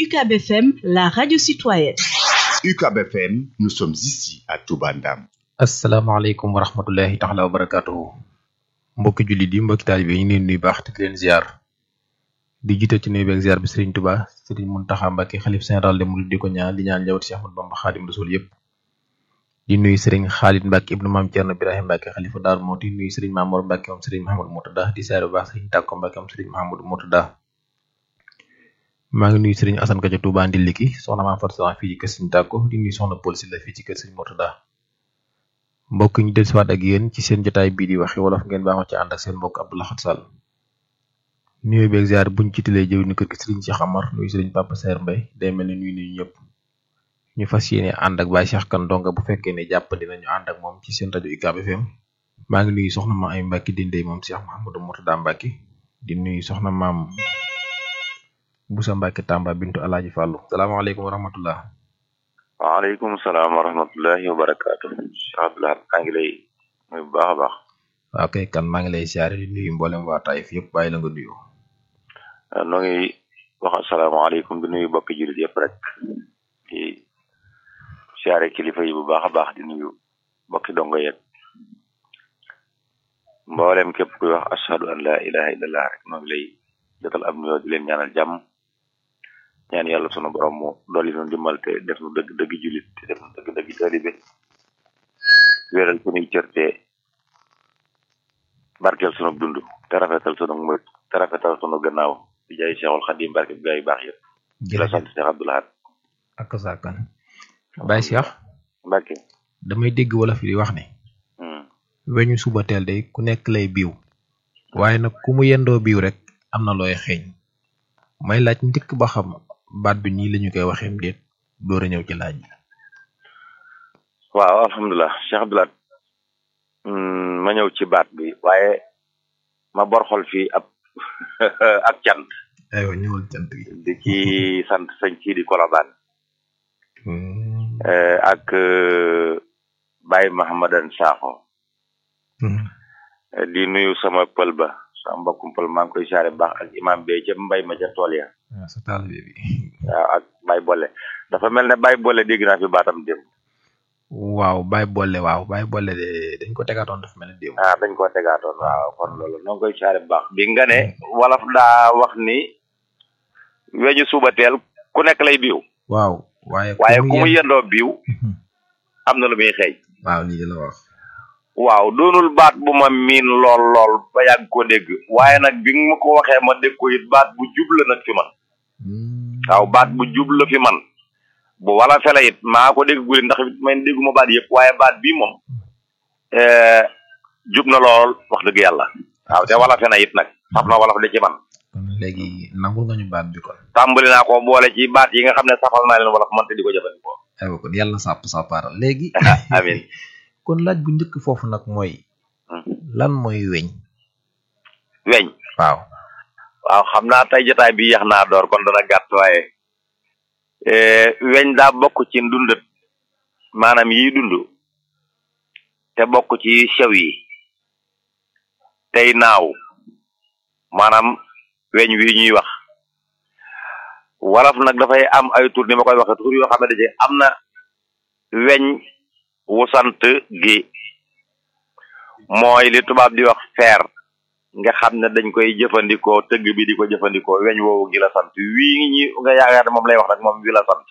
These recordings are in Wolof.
UCAB FM, la radio citoyenne. UCAB FM, nous sommes ici à Touba Ndam. asalaamaaleykum wa rahmatullahi taala wa barakaatuhu mbokki jullit yi mbokki taalibe yi ñu leen nuyu baax te di leen ziar di jiital ci nuyu beeg ziar bi Serigne Touba Serigne Mountakha Mbacké xalif général des mourides di ko ñaan di ñaan njabootu Cheikh Ahmadou Bamba Xaadim Rasul yëpp di nuyu Serigne Khalid Mbacké ibnu Maam Thierno Birahim Mbacké xalifa Daaru Muxti di nuyu Serigne Mamour Mbacké moom Serigne Mahamadou Murtada di ziar bu baax Serigne Tàkko Mbacké moom Serigne Mahamadou Murtada maa ngi nuyu Serigne Assane Ka ca Touba Ndiliki soxna Maam Fatou Soxna fii ci kër Serigne Tàkko di nuyu soxna Paul Sylla fii ci kër Serigne Murtada mbokk ñu dellusiwaat ak yéen ci seen jotaay bii di waxi wolof ngeen baaxoo ci ànd ak seen mbokk Abdou Lahad Sall nuyoo beeg ziar buñ ci tilee jëw ni kër gi Serigne Cheikh Amar nuyu Serigne Papa Saer Mbaye day mel ni nuyu nuyu ñëpp ñu fas yéene ànd ak Baye Cheikh Kane donga bu fekkee ne jàppandi nañu ànd ak moom ci seen rajo UCAB FM maa ngi nuyu soxna ma ay Mbacke dindey moom Cheikh Mouhamadou Mourtada Mbacke di nuyu soxna maam Boussa Mbacke Tamba bintu Alaaji Fàllu salaamaaleykum wa rahmatullah waaleykum salaam wa rahmatullahi wa barakaatu Cheikh Abdou Lahad maa ngi lay nuyu bu baax a baax waaw kay kan maa ngi lay siyaare di nuyu mboolem waa Taïf yëpp bàyyi la nga nuyu noo ngi wax asalaamaaleykum di nuyu bokki jullit yëpp rek di siyaare kilifa yi bu baax a baax di nuyu bokki dongo yeeg mboolem képp kuy wax ashhadu an la ilaha illallah rek noo ngi lay jotal ab nuyoo di leen ñaanal jàmm ñaan yàlla sunu borom mu dolli nu dimbal te def nu dëgg dëgg jullit te def nu dëgg dëgg taalibe wéeral sunuy cër te barkeel sunu dund te rafetal sunu mët te rafetal sunu gannaaw di jaay Cheikhul Khadim barke bi gaa yu baax yëpp di la sant Cheikh Abdou Lahad ak saakan Baye Cheikh Mbacke damay dégg wolof yi di wax ne weñu suba teel day ku nekk lay biiw waaye nag ku mu yendoo biiw rek am na looy xeeñ may laaj njëkk ba xam baat bi nii lañu koy waxeem déet door a ñëw ci laaj bi waaw alhamdulilah Cheikh Abdou Lahad ma ñëw ci baat bi waaye ma bor xol fii ab ak cant aywa ñëwal cant gi di ci sant sëñ ci di Kolobaan ak Baye Mahamadan Sakho di nuyu sama pël ba sama mbokkum pël maa ngi koy saare baax ak imam bee ca mbay ma ca tool ya waaw sa taalibe bi waaw ak Baye Bolle dafa mel ne Baye Bolle dégg naa fi baatam démb waaw Baye Bolle waaw Baye Bolle de dañ ko tegaatoon dafa mel ne démb ah dañ ko tegaatoon waaw kon loolu noo ngi koy saare baax bi nga ne wolof daa wax ni weñu suba teel ku nekk lay biiw waaw waaye waaye ku mu yendoo biiw am na lu muy xëy waaw lii la wax waaw doonul baat bu ma miin lool lool ba yàgg ko dégg waaye nag bi nga ma ko waxee ma dégg ko it baat bu jub la nag fi man waaw baat bu jub la fi man bu wala fele it maa ko dégg guli ndax man dégguma baat yëpp waaye baat bii moom jub na lool wax dëgg yàlla waaw te wala fena it nag saf na wala fa de ci man kon léegi nangul nga ñu baat bi kon tàmbali naa ko boole ci baat yi nga xam ne safal naa leen wala fa man te di ko jëfandikoo aywa kon yàlla sàpp sàppaaral léegi amin kon laaj bu njëkk foofu nag mooy lan mooy weñ weñ waaw waaw xam naa tey jotaay bi yax naa door kon dana gàtt waaye weñ daa bokk ci ndundat maanaam yiy dund te bokk ci sew yi tey naaw maanaam weñ wi ñuy wax wolof nag dafay am ay tur ni ma koy waxe tur yoo xam ne daje am na weñ wu sant gi mooy li tubaab di wax fer nga xam ne dañ koy jëfandikoo tëgg bi di ko jëfandikoo weñ woowu gi la sant wii ngi ñi nga yaakaar ne moom lay wax rek moom wi la sant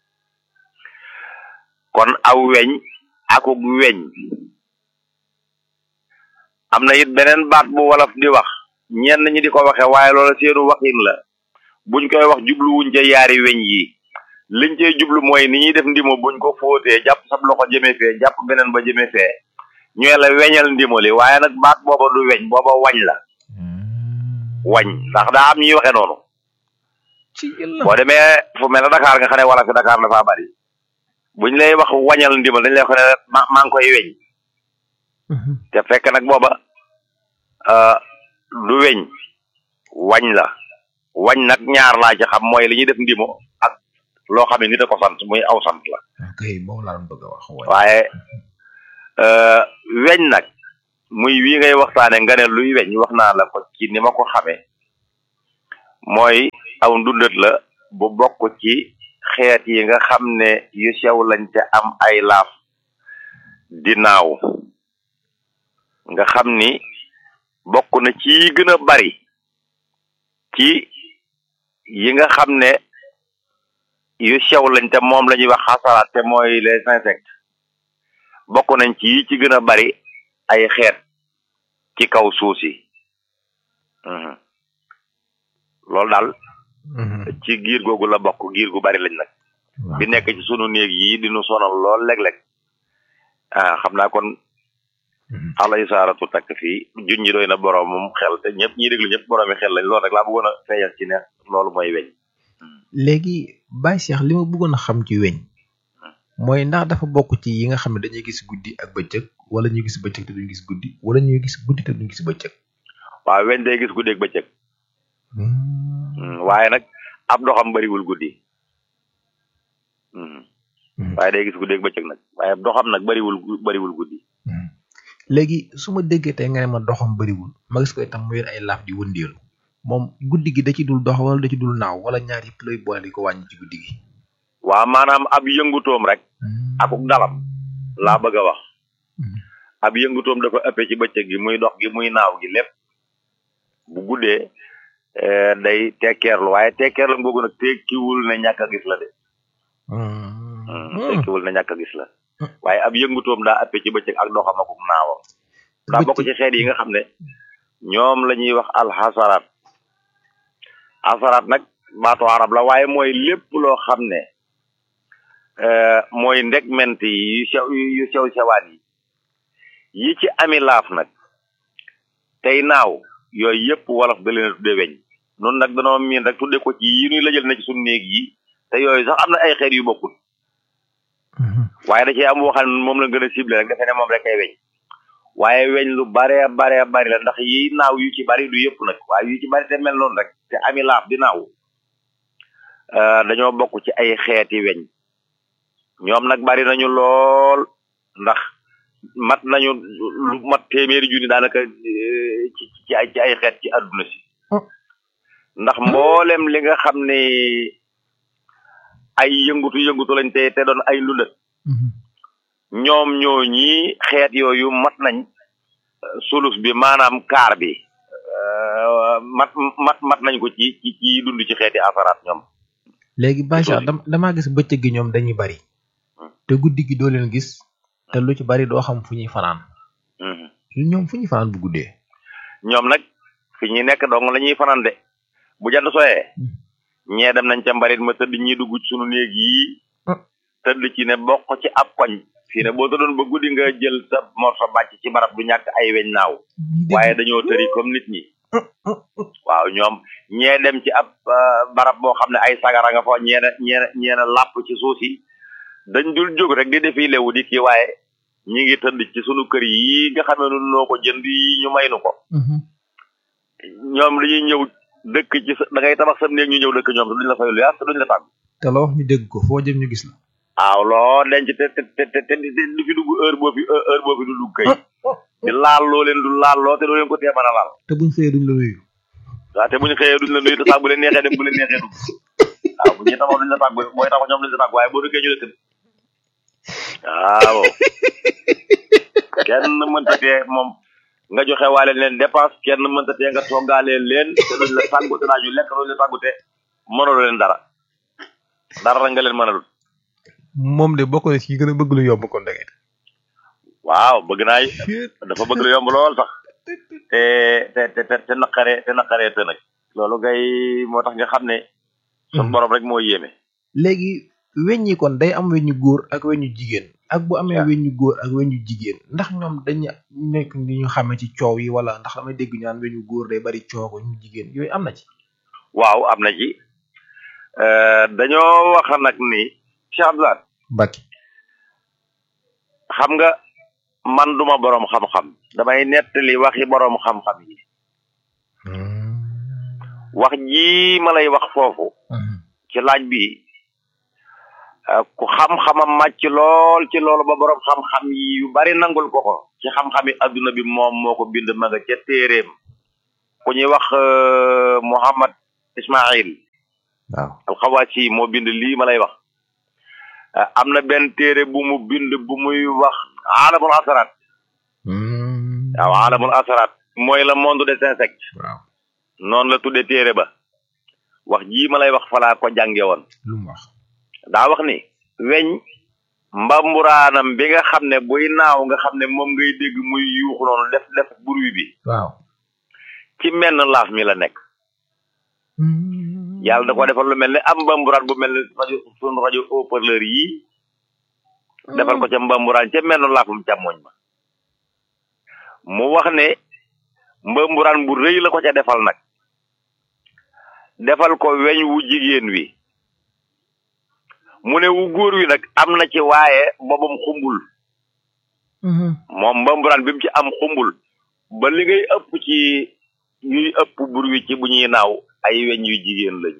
kon aw weñ akuk weñ am na it beneen baat bu wolof di wax ñenn ñi di ko waxe waaye loola seenu waxin la buñ koy wax jubluwuñ ca yaari weñ yi liñ cey jublu mooy ni ñuy def ndimo buñ ko fóotee jàpp sab loxo jëme fee jàpp beneen ba jëme fee ñooy la weñal ndimo li waaye nag baat booba du weñ booba wañ la wañ ndax daa am ñuy waxe noonu boo demee fu mel ne Dakar nga xam ne wala fi Dakar dafa bari buñ lay wax wañal ndimal dañ lay wax ne ma maa ngi koy weñ te fekk nag booba du weñ wañ la wañ nag ñaar laa ci xam mooy li ñuy def ndimo ak loo xam ne nit a ko sant muy aw sant la ok boobu laa doon bëgg a wax waaye weñ nag muy wii ngay waxtaane nga ne luy weñ wax naa la ko ci ni ma ko xamee mooy aw ndundat la bu bokk ci xeet yi nga xam ne yu sew lañ te am ay laaf di naaw nga xam ni bokk na ci yi gën a bari ci yi nga xam ne yu sew lañ te moom la ñuy wax xasaraat te mooy les insectes bokk nañ ci yi ci gën a bari ay xeet ci kaw suuf si loolu daal ci giir googu la bokk giir gu bari lañ nag bi nekk ci sunu néeg yi di nu sonal lool léeg-léeg ah xam naa kon alay saaratu takk fii junñi doy na boroomum xel te ñëpp ñiy déglu ñëpp boroomi xel lañ loolu rek laa bëggoon a feeñal ci ne loolu mooy weñ léegi Baye Cheikh li ma bëggoon a xam ci weñ mooy ndax dafa bokk ci yi nga xam ne dañuy gis guddi ak bëccëg wala ñuy gis bëccëg te duñ gis guddi wala ñuy gis guddi te duñ gis bëccëg waaw weñ day gis guddi ak bëccëg waaye nag ab doxam bariwul guddi waaye day gis guddi ak bëccëg nag waaye ab doxam nag bariwul bariwul guddi léegi su ma déggee tey nga ne ma doxam bariwul ma gis ko itam mu yor ay laaf di wëndeelu moom guddi gi da ci dul dox wala da ci dul naaw wala ñaar yëpp lay boole di ko wàññi ci guddi gi waaw maanaam ab yëngutoom rek akuk dalam laa bëgg a wax ab yëngutoom dafa ëppee ci bëccëg gi muy dox gi muy naaw gi lépp bu guddee day tekkeerlu waaye tekkeerlu googu nag tekkiwul ne ñàkk a gis la de tekkiwul ne ñàkk a gis la waaye ab yëngutoom daa ëppee ci bëccëg ak doxam akuk naawam daa bokk ci xeet yi nga xam ne ñoom la ñuy wax alxasaraat asaraat nag baatu arab la waaye mooy lépp loo xam ne mooy ndegment yi yu sew yu sew sewaan yi yi ci ami laaf nag tey naaw yooyu yëpp wolof da leen a tudde weñ noonu nag danoo miin rek tudde ko ci yi ñuy lëjal na ci suñu néeg yi te yooyu sax am na ay xeet yu bokkul waaye da cee am waxal moom la gën a ciblé rek defe ne moom rek ay weñ waaye weñ lu bare bare bari la ndax yi naaw yu ci bari du yëpp nag waaye yu ci bari te mel noonu rek te ami laaf di naaw dañoo bokk ci ay xeeti weñ ñoom nag bari nañu lool ndax mat nañu lu mat téeméeri junni daanaka ci ci ay ci ay xeet ci àdduna si ndax mboolem li nga xam ne ay yëngutu yëngutu lañ te te doon ay lundat ñoom ñoo ñi xeet yooyu mat nañ sulus bi maanaam kaar bi mat mat mat nañ ko ci ci ci dund ci xeeti asaraat ñoom léegi Bacha damaa gis bëccëg gi ñoom dañuy bari te guddi gi doo leen gis te lu ci bari doo xam fu ñuy fanaan ñoom fu ñuy fanaan bu guddee ñoom nag fi ñuy nekk dong la ñuy fanaan de bu jant soyee ñee dem nañ ca mbarit ma tëdd ñi dugg ci sunu néeg yi tëdd ci ne bokk ci ab koñ fii ne boo tëddoon ba guddi nga jël sa morso bàcc ci barab du ñàkk ay weñ naaw waaye dañoo tëri comme nit ñi waaw ñoom ñee dem ci ab barab boo xam ne ay sagara nga fa ñeena ñeena ñeena làpp ci suuf si dañ dul jóg rek di defi lewu di kii waaye ñi ngi tëdd ci sunu kër yi nga xamee nu noo ko jënd yi ñu may nu ko ñoom dañuy ñëw dëkk ci sa da ngay tabax sa néeg ñu ñëw dëkk ñoom te duñ la fay lu yaas te duñ la tàggu te la wax ñu dégg ko foo jëm ñu gis la waaw loo denc te te te te du fi dugg heure boo fi heure boo fi du dugg kay di laal loo leen du laal loo te doo leen ko tee mën a laal te buñ xëyee duñ la nuyu waaw te buñ xëyee duñ la nuyu te sax bu leen neexee dem bu leen neexee dugg waaw bu ñuy taxaw duñ la tàggu booy taxaw ñoom duñ la tàggu waaye boo dëkkee ñu la tëdd waaw kenn mënta tee moom nga joxe waale leen dépense kenn mënta tee nga toggaalee leen te duñ la tàggu te daañu lekk duñ la tàggu te mënaloo leen dara dara rek nga leen mënalul moom de bokk na ci gën a bëgg lu yomb kon dangay waaw bëgg naa dafa bëgg lu yomb lool sax te te te te naqaree te naqaree te nag loolu ngay moo tax nga xam ne sun borom rek moo yéeme léegi weñ yi kon day am weñu góor ak weñu jigéen ak bu amee weñu góor ak weñu jigéen ndax ñoom dañu nekk ni ñu xamee ci coow yi wala ndax damay dégg ñu naan weñu góor day bari coow ko ñu jigéen yooyu am na ci waaw am na ci dañoo wax nag ni Cheikh Abdoulaye Mbacke xam nga man duma boroom xam-xam damay nettali waxi boroom xam-xam yi wax ji ma lay wax foofu ci laaj bi ku xam-xamam màcc lool ci loolu ba boroom xam-xam yi yu bari nangul ko ko ci xam-xami adduna bi moom moo ko bind ma nga ca téeréem ku ñuy wax Muhammad Ismail waaw alxawaas yi moo bind lii ma lay wax ah, am na benn téere bu mu bind bu muy wax alamul asaraat waaw alamul asaraat mooy le monde des insectes waaw noonu la tudde téere ba wax jii ma lay wax falaa ko jànge woon lu mu wax daa wax ni weñ mbamburaanam bi nga xam ne buy naaw nga xam ne moom ngay dégg muy yuuxu noonu def def bruit bi waaw ci menn laaf mi la nekk yàlla da ko defal lu mel ne am mbamburaan bu mel ne rajo sunu rajo haut-parleur yii defal ko ca mbamburaan ca menn laafum càmmoñ ma mu wax ne mbamburaan bu rëy la ko ca defal nag defal ko weñ wu jigéen wi mu ne wu góor wi nag am na ci waaye boobam xumbul moom mbamburaan bi mu ci am xumbul ba li ngay ëpp ci ñuy ëpp bur wi ci bu ñuy naaw ay weñ yu jigéen lañu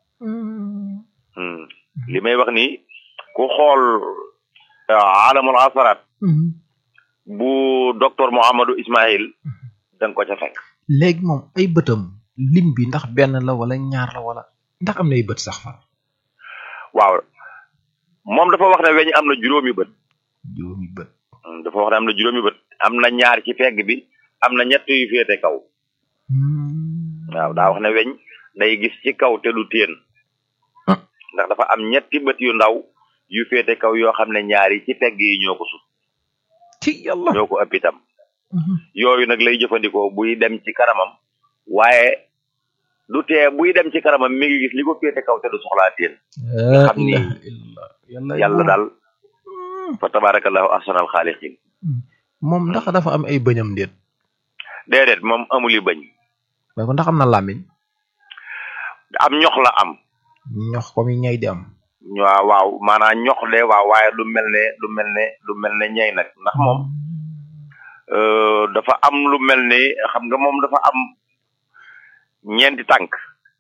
Hmm. li may wax ni ku xool ah, alamul asaraat bu docteur Mouhamadou Ismaïl da nga ko ca fekk léegi moom ay bëtam lim bi ndax benn la wala ñaar la wala ndax am na ay bët sax fa waaw moom dafa wax ne weñ am na juróomi bët juróomi bët Hmm, dafa wax ne am na juróomi bët am na ñaar ci pegg bi am na ñett yu féete kaw waaw daa wax ne weñ day gis ci kaw te du téen Ah. ndax dafa am ñetti bët yu ndaw yu féete kaw yoo xam ne ñaar yi ci pegg yi ñoo ko sut ci yàlla ñoo ko ëpp itam yooyu nag lay jëfandikoo buy dem ci kanamam waaye du tee buy dem ci kanamam mi ngi gis li ko féete kaw te du soxlaa téen nga xam ni yàlla yàlla daal fa tabarakallahu ahsanal xaaliqin moom ndax dafa am ay bëñam déet déedéet moom amuli bañ mais ko ndax am na làmmiñ am ñox la am ñox comme yi ñay di am waaw waaw maanaam ñox de waaw waaye du mel ne du mel ne du mel ne ñey nag ndax moom euh, dafa am lu mel ne xam nga moom dafa am ñeenti tànk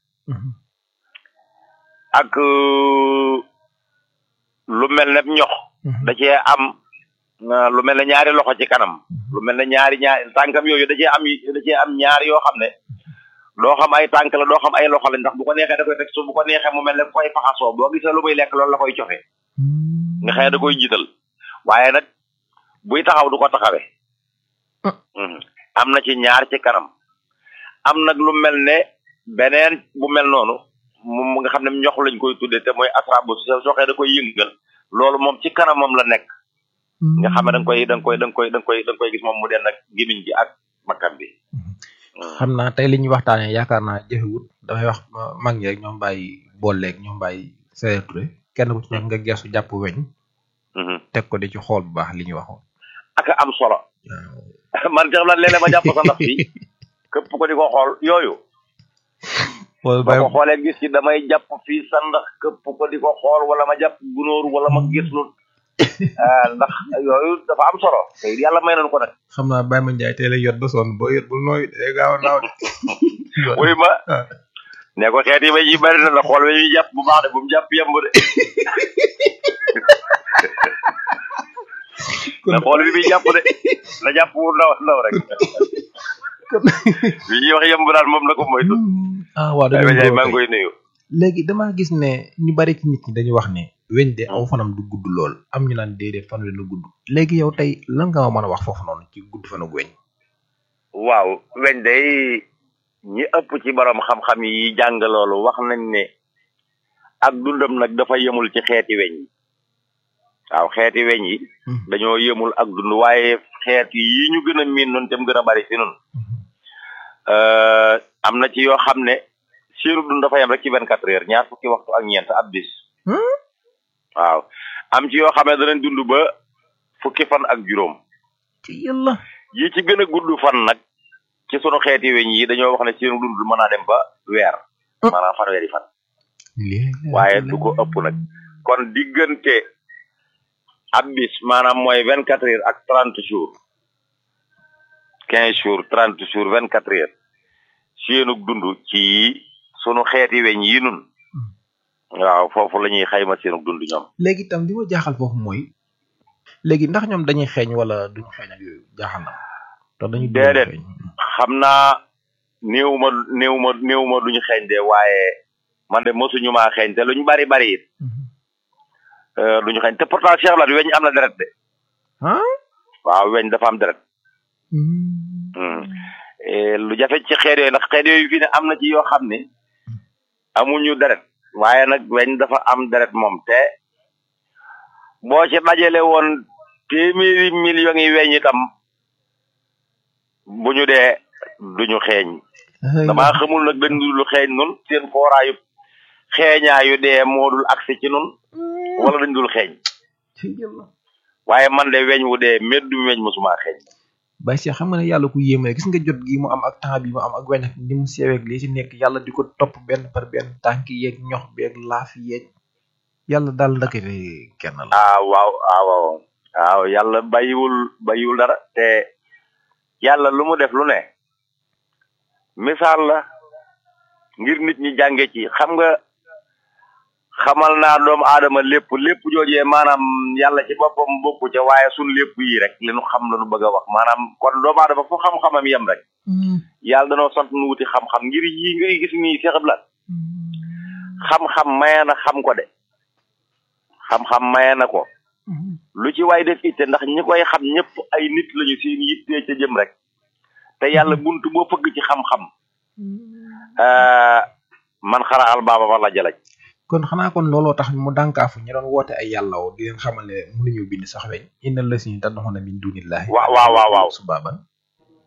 ak euh, lu mel ne ñox da cee am euh, lu mel ne ñaari loxo ci kanam lu mel ne ñaari ñaari tànkam yooyu da cee am da cee am ñaar yoo xam ne doo xam ay tànk la doo xam ay loxo la ndax bu ko neexee da koy teg su bu ko neexee mu mel ne koy faxasoo boo gisee lu muy lekk loolu la koy joxe nga xëy da koy jiital waaye nag buy taxaw du ko taxawee Mhm. am na ci ñaar ci kanam am nag lu mel ne beneen bu mel noonu moom nga xam ne ñox lañ koy tuddee te mooy asrabu soo soxee da koy yëngal loolu moom ci kanamam la nekk nga xam ne da nga koy da nga koy da nga koy da nga koy da nga koy gis moom mu den ak gémmiñ gi ak bakkan bi xam naa tey li ñuy waxtaanee yaakaar naa jëfewut damay wax ma- mag ñi rek ñoom bàyyi booleeg ñoom bàyyi Seydou Touré kenn ku ci nekk nga geesu jàpp weñ Mhm. teg ko di ci xool bu baax li ñu waxoon ak am solo man tax la léeg-léeg ma jàpp sa ndax fii képp ko di ko xool yooyu xool boo ko xoolee gis ci damay jàpp fii sa ndax képp ko di ko xool wala ma jàpp gunóor wala ma gis lu ah ndax yooyu dafa am solo te yàlla may nañu ko nag xam naa Baye Ma Ndiaye tey lay yot ba sonn boo yot bul nooy day gaaw a naaw de wuy ma ah. ne ko xeet yi ma yi bari na la xool we ñuy jàpp bu baax de bu mu jàpp yemb de na xool bi muy jàpp de na jàpp wu ndaw ndaw rek bi ñuy wax yemb daal moom na ko moytu ah waaw ay dañu wajaay maa ngi koy nuyu léegi damaa gis ne ñu bari ci nit ñi dañu wax ne weñ de aw fanam du gudd lool am ñu naan déedéet fan wi na gudd léegi yow tey lan nga ma mën a wax foofu noonu ci gudd fanu weñ waaw weñ day ñi ëpp ci borom xam-xam yi jàng loolu wax nañ ne ak dundam nag dafa yemul ci xeeti weñ yi waaw xeeti weñ yi dañoo yemul ak dund waaye xeet yi ñu gën a miin noonu tam gën a bari fi noonu am na ci yoo xam ne seenu dund dafa yem rek ci vingt quatre heures ñaar fukki waxtu ak ñeent ab bis waaw am ci yoo xam ne danañ dund ba fukki fan ak juróom ci yàlla yi ci gën a gudd fan nag ci sunu xeeti weñ yi dañoo wax ne seenu dund mën naa dem ba weer maanaam fanweeri fan waaye du ko ëpp nag kon diggante ab bis maanaam mooy vingt quatre heures ak trente jours quinze jours trente jours vingt quatre heures seenug dund ci sunu xeeti weñ yi nun waaw foofu la ñuy xayma seenug dund ñoom léegi itam li ma jaaxal foofu mooy léegi ndax ñoom dañuy xeeñ wala duñu xeeñ ak yooyu jaaxal na te dañuy déedéet xam naa néew ma néew ma néew ma duñu xeeñ de waaye man de mosuñu maa xeeñ te luñ bari bari it euh, duñu xeeñ te pourtant Cheikh Lat weñ am na deret de ah waaw weñ dafa am deret Hmm. Eh, lu jafe ci xeet yooyu ndax xeet yooyu fii ne am na ci yoo xam ne amuñu deret waaye nag weñ dafa am deret moom te boo ci dajale woon téeméeri millions yi weñ itam bu ñu dee duñu xeeñ damaa xamul nag dañ dul xeeñ nun seen fooraayu xeeñaayu dee moo dul agsi ci nun wala dañ dul xeeñ waaye man de weñ wu dee meddum weñ mosuma xeeñ Baye Cheikh xam nga ne yàlla ku yéeme gis nga jot gi mu am ak temps bi mu am ak weñ ak ni mu seweeg lii ci nekk yàlla di ko topp benn par benn tànk yeeg ñox beeg laaf yeeg yàlla daal ndakate kenn la ah waaw ah waaw waaw yàlla bàyyiwul bàyyiwul dara te yàlla lu mu def lu ne misaal la ngir nit ñi jànge ci xam nga xamal naa doomu aadama lépp lépp joojee maanaam yàlla ci boppam bokku ca waaye sun lépp yi rek li nu xam la nu bëgg a wax maanaam kon doomu aadama fu xam-xamam yem rek yàlla danoo sant nu wuti xam-xam ngir yii ngay gis nii Cheikh Abdoulaye xam-xam maye na xam ko de xam-xam maye na ko lu ci waay def itte ndax ñi koy xam ñëpp ay nit lañu seen yittee ca jëm rek te yàlla buntu boo fëgg ci xam-xam euh, man xara al baaba wala jalaj kon xanaa kon looloo tax mu dànkaafu ñu doon woote ay yàllaw di leen xamal ne mënuñu bind sax weñ innal la si tad'una min dunillahi Waaw, waaw, waaw, waaw. subaban